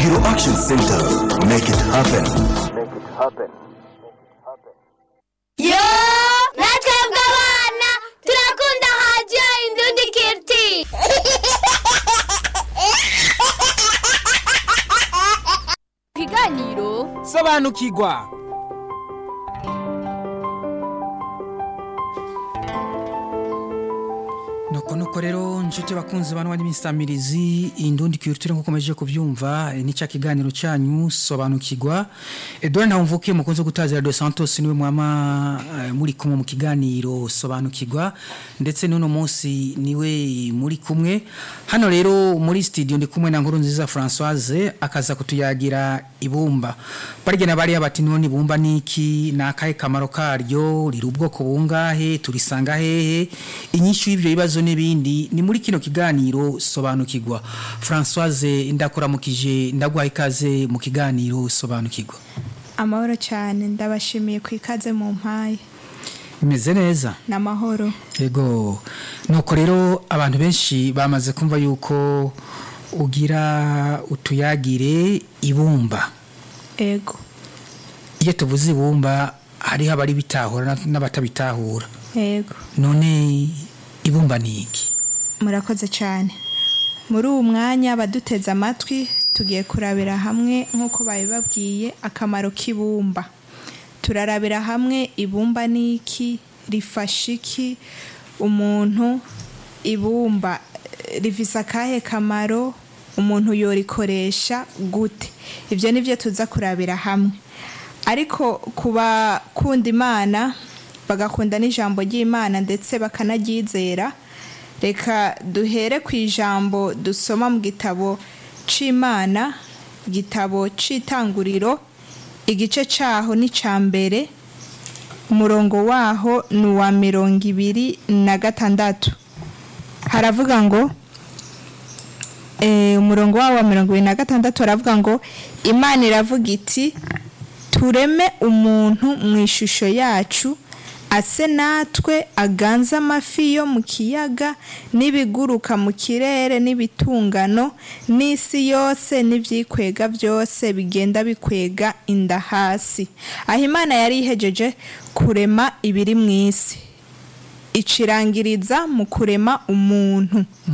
Hero Action Center. Make it happen. yo natwebwe abana turakunda radiyo indundi kiriti ikiganiro sobanukirwa nuko nuko rero nshuti bakunzi bantu bari misamirizi indundi culture nkuko meje kuvyumva eh, nica kiganiro cyanyu sobanukirwa Edouard Ntawumvukiye mukunze gutazira Dos Santos niwe mwama eh, muri kumwe mu kiganiro sobanukirwa ndetse n'uno munsi niwe muri kumwe hano rero muri studio ndi kumwe na nkuru nziza Françoise akaza kutuyagira ibumba barigena bari bati none ibumba niki nakahe kamaro karyo riri ubwoko bungahe turisanga hehe inyishu y'ivyo bibazo n'ibindi ni muri kino kiganiro sobanukirwa Françoise ndakuramukije ndaguha ikaze mu kiganiro sobanukirwa amahoro cyane ndabashimiye ku ikaze mu mpaye imeze neza n'amahoro Ego nuko rero abantu benshi bamaze kumva yuko ugira utuyagire ibumba ego iyo tuvuze ibumba hariho abari bitahura n'abatabitahura ego none ibumba ni iki murakoze cyane muri uwo mwanya abaduteze amatwi tugiye kurabira hamwe nk'uko babibabwiye akamaro k'ibumba turarabira hamwe ibumba ni iki rifasha iki umuntu ibumba eh, rifise akahe kamaro umuntu yorikoresha gute ibyo ni byo tuza kurabira hamwe ariko ku bakunda imana bagakunda n'ijambo ry'imana ndetse bakanaryizera reka duhere ku ijambo dusoma mu gitabo c'imana igitabo c'itanguriro igice caho ni ca mbere umurongo waho ni uwa mirongo ibiri na gatandatu haravuga ngo eh, umurongo wawo wa mirongo ibiri na gatandatu haravuga ngo imana iravuga iti tureme umuntu mu ishusho yacu ase natwe aganze amafi yo mu kiyaga n'ibiguruka mu kirere n'ibitungano n'isi yose n'ibyikwega byose bigenda bikwega inda hasi aho imana yari ihejeje kurema ibiri mu isi icirangiriza mu kurema umuntu